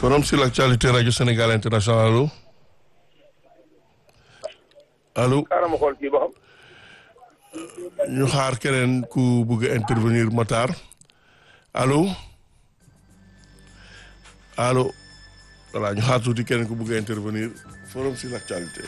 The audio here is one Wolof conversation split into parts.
forum sur l'actualité radio Sénégal international allo allo xaaral ma xool kii ba xam. ñu xaar keneen ku bëgg a intervenir Matar allo allo voilà ñu xaar tuuti keneen ku bëgg a intervenir forum sur l'actualité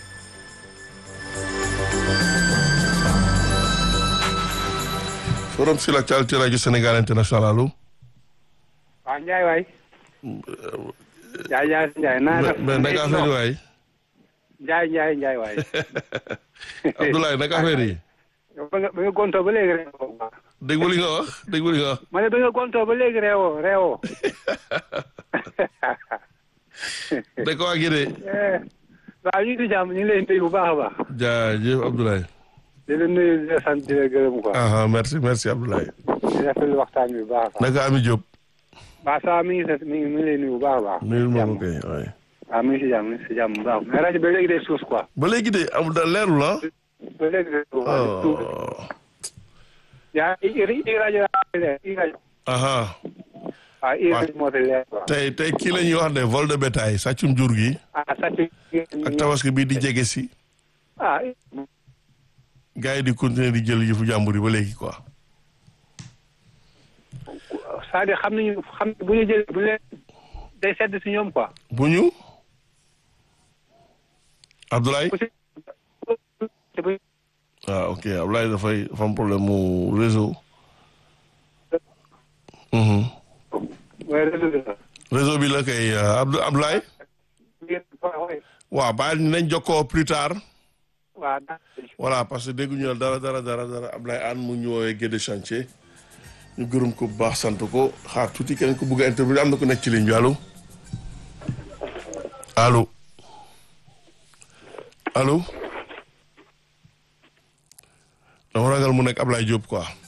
forum sur l'actualité radio Sénégal international allo. waaw Ndiaye waay. Ndiaye Ndiaye Ndiaye naa def. mais naka affaire yi waay. Ndiaye Ndiaye Ndiaye waay. Abdoulaye naka affaire yi. ba nga ba nga gontoo ba léegi réewoo. déggu li nga wax déggu li nga wax. ma ne ba nga gontoo ba léegi réewoo réewoo. dëkk waa gi de. waaw ñu ngi si jàmm ñu ngi lay nuyu bu baax a baax. jaajëf Abdoulaye. di la nuyu di la sant di la gërëm quoi. ah merci merci Abdoulaye. di rafetlu waxtaan bi bu baax a baax. naka Ami Diop. waaw ça mi ngi mi ngi mi ngi lay nuyu bu baax a baax. nuyul ma ko kay waay. waaw mi ngi si jàmm mi ngi si jàmm bu baax mais rajo ba léegi day suus quoi. ba léegi de amul da leerul ah. ba léegi day suus. oh. yaa i i rajo i rajo. aha waaw i rajo moo fi leer quoi. tey tey kii la ñuy wax ne vol de bétail sàccum jur gi. ah sàcc. ak tabaski bii di jege si. ah gars yi di continuer di jël yëfu jàmbur yi ba léegi quoi. c'est-à-dire xam nañu xam bu ñu jëlee bu leen day sedd si ñoom quoi. bu ñu. Abdoulaye. ku si te bu ah ok Abdoulaye dafay dafa am problème mu réseau. Mhm. waaye réseau bi la. réseau bi la kay Abdou Abdoulaye. waaw waaw bàyyi nañ jokkoo plus tard. waaw voilà parce que dégguñu la dara dara dara dara Abdoulaye Anne mu ñu woowee Guédé chantier ñu gërëm ko bu baax sant ko xaar tuuti keneen ko bëgg a intervenir am na ko nekk ci ligne bi allo allo allo dama ragal mu nekk Ablaye Diop quoi